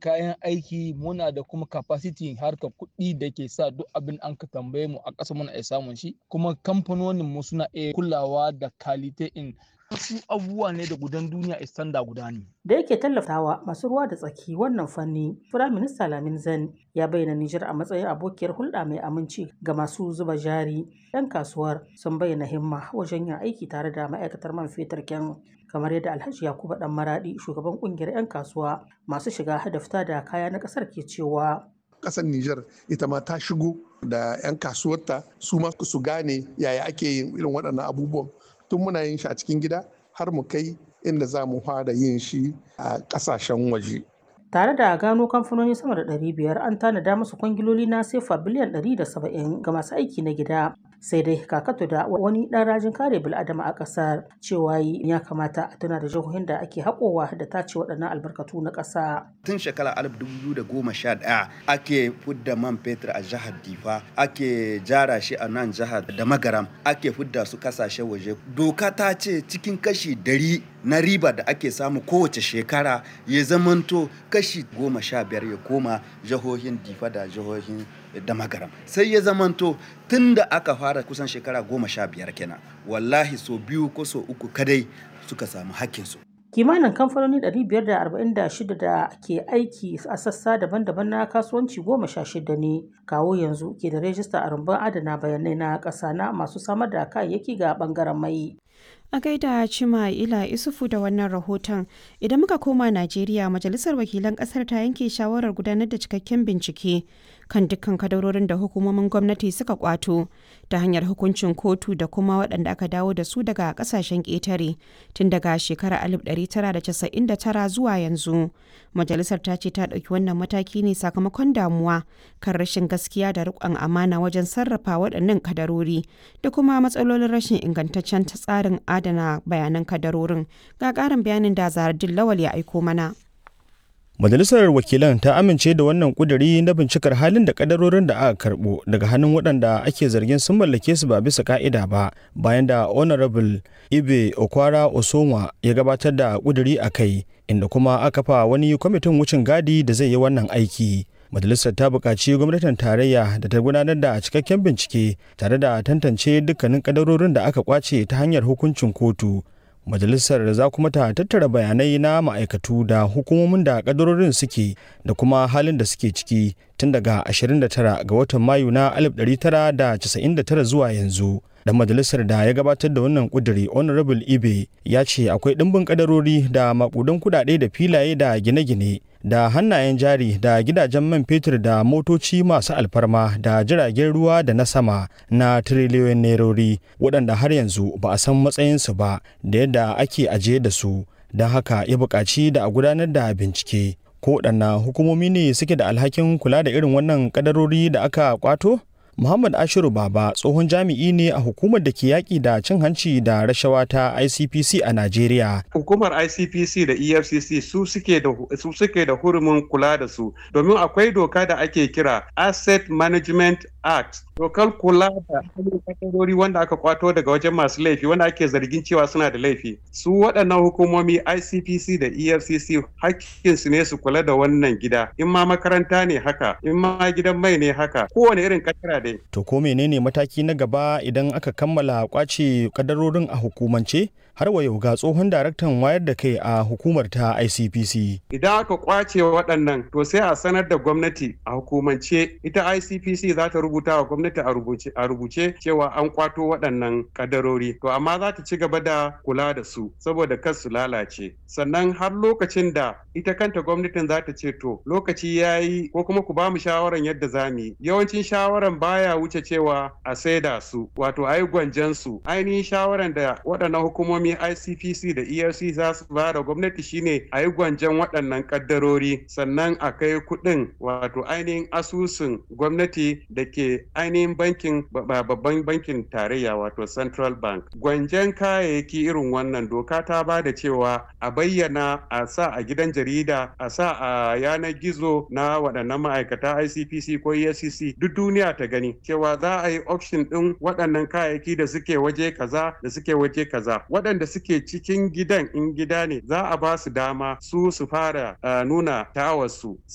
kayan aiki muna da kuma capacity harkar kuɗi da ke sa duk abin an ka tambaye mu a ƙasa muna iya samun shi kuma kamfanonin mu suna iya kulawa da kalite in wasu abubuwa ne da gudan duniya istanda guda ne. Da yake tallafawa masu ruwa da tsaki wannan fanni, Firayim Minista Lamin Zan ya bayyana Nijar a matsayin abokiyar hulɗa mai aminci ga masu zuba jari. 'Yan kasuwar sun bayyana himma wajen yin aiki tare da ma'aikatar man fetur kyan kamar yadda Alhaji Yakubu Dan Maradi shugaban kungiyar 'yan kasuwa masu shiga da fita da kaya na ƙasar ke cewa. Ƙasar Nijar ita ma ta shigo da 'yan kasuwarta su ma su gane yaya ake yin irin waɗannan abubuwan tun muna yin shi a cikin gida har mu kai inda za mu fara yin shi a ƙasashen waje. Tare da gano kamfanoni sama da 500 an tanada musu kwangiloli na sefa biliyan 170 ga masu aiki na gida. Sai dai kakato da wani ɗan rajin kare bil'adama a ƙasar cewa ya kamata a tuna da jihohin da ake haƙowa da tace waɗannan albarkatu na ƙasa. Tun shekara 2011 ake fudda man fetur a jihar Difa, ake jara shi a nan jihar da Magaram, ake fudda su kasashen waje. Doka ta ce cikin kashi dari na riba da ake samu kowace shekara ya zamanto kashi goma sha biyar ya koma jihohin difa da jihohin da magaram sai ya zamanto tun da aka fara kusan shekara goma sha biyar kenan wallahi so biyu ko so uku kadai suka samu hakkinsu kimanin kamfanoni 546 da ke aiki a sassa daban-daban na kasuwanci goma sha shida ne kawo yanzu ke da rajista a rumbun adana bayanai na ƙasa na masu samar da kayayyaki ga bangaren mai A gaida Cima Ila Isufu da wannan rahoton, idan muka koma Najeriya, Majalisar Wakilan Ƙasar ta yanke shawarar gudanar da cikakken bincike kan dukkan kadarorin da hukumomin gwamnati suka kwato ta hanyar hukuncin kotu da kuma waɗanda aka dawo da su daga ƙasashen ƙetare tun daga shekarar 1999 zuwa yanzu. Majalisar ta ce ta ɗauki wannan mataki ne sakamakon damuwa kan rashin gaskiya da riƙon amana wajen sarrafa waɗannan kadarori da kuma matsalolin rashin ingantaccen tsarin adana bayanan kadarorin ga ƙarin bayanin da zaradin lawal ya aiko mana. Majalisar Wakilan ta amince da wannan kuduri na bincikar halin da kadarorin da aka karbo daga hannun waɗanda ake zargin sun mallake su ba bisa ka'ida ba bayan da Honorable Ibe Okwara Osonwa ya gabatar da kuduri a kai inda kuma aka fa wani kwamitin wucin gadi da zai yi wannan aiki. Majalisar ta buƙaci gwamnatin tarayya da ta gudanar da cikakken bincike tare da tantance dukkanin kadarorin da aka kwace ta hanyar hukuncin kotu majalisar za kuma ta tattara bayanai na ma'aikatu da hukumomin da kadarorin suke da kuma halin da suke ciki tun daga 29 ga watan mayu na 1999 zuwa yanzu dan majalisar da ya gabatar da wannan kuduri honorable ibe ya ce akwai ɗimbin kadarori da makudan kudade da filaye da gine-gine da hannayen jari da gidajen man fetur da motoci masu alfarma da jiragen ruwa da na sama na tiriliyoyin nerori waɗanda har yanzu ba a san matsayinsu ba da yadda ake ajiye da su don haka ya buƙaci da a gudanar da bincike ko waɗanna hukumomi ne suke da alhakin kula da irin wannan kadarori da aka kwato Muhammad Ashiru Baba tsohon jami'i ne a hukumar da ke yaƙi da cin hanci da rashawa ta ICPC a Najeriya. Hukumar ICPC da EFCC su suke da su suke da hurumin kula da su domin akwai doka da ake kira Asset Management Act. Dokar kula da kadarori wanda aka kwato daga wajen masu laifi wanda ake zargin cewa suna da laifi. Su waɗannan hukumomi ICPC da EFCC hakkinsu ne su kula da wannan gida. In ma makaranta ne haka, in ma gidan mai ne haka, kowane irin kadara dai. To ko menene mataki na gaba idan aka kammala kwace kadarorin a hukumance? Har wa yau ga tsohon daraktan wayar da kai a hukumar ta ICPC. Idan aka kwace waɗannan to sai a sanar da gwamnati a hukumance ita ICPC za ta rubuta wa gwamnati a rubuce cewa an kwato waɗannan kadarori. To amma za ta ci gaba da kula da su saboda kar su lalace. Sannan har lokacin da ita kanta gwamnatin za ta ce to lokaci ya yi ko kuma ku ba mu shawaran yadda za mu yi. Yawancin shawaran baya wuce cewa a saida su wato a yi gwanjan su. Ainihin shawaran da waɗannan hukumomi ICPC da ERC za su ba da gwamnati shine a yi gwanjan waɗannan kaddarori sannan a kai kuɗin wato ainihin asusun gwamnati da ke ainihin bankin babban bankin tarayya wato Central Bank. Gwanjan kayayyaki irin wannan doka ta ba da cewa a bayyana a sa a gidan jarida a sa a yanar gizo na waɗannan ma'aikata ICPC ko EFCC duk duniya ta gani cewa za a yi auction ɗin waɗannan kayayyaki da suke waje kaza da suke waje kaza waɗanda suke cikin gidan in gida ne za a ba su dama su su fara nuna tawarsu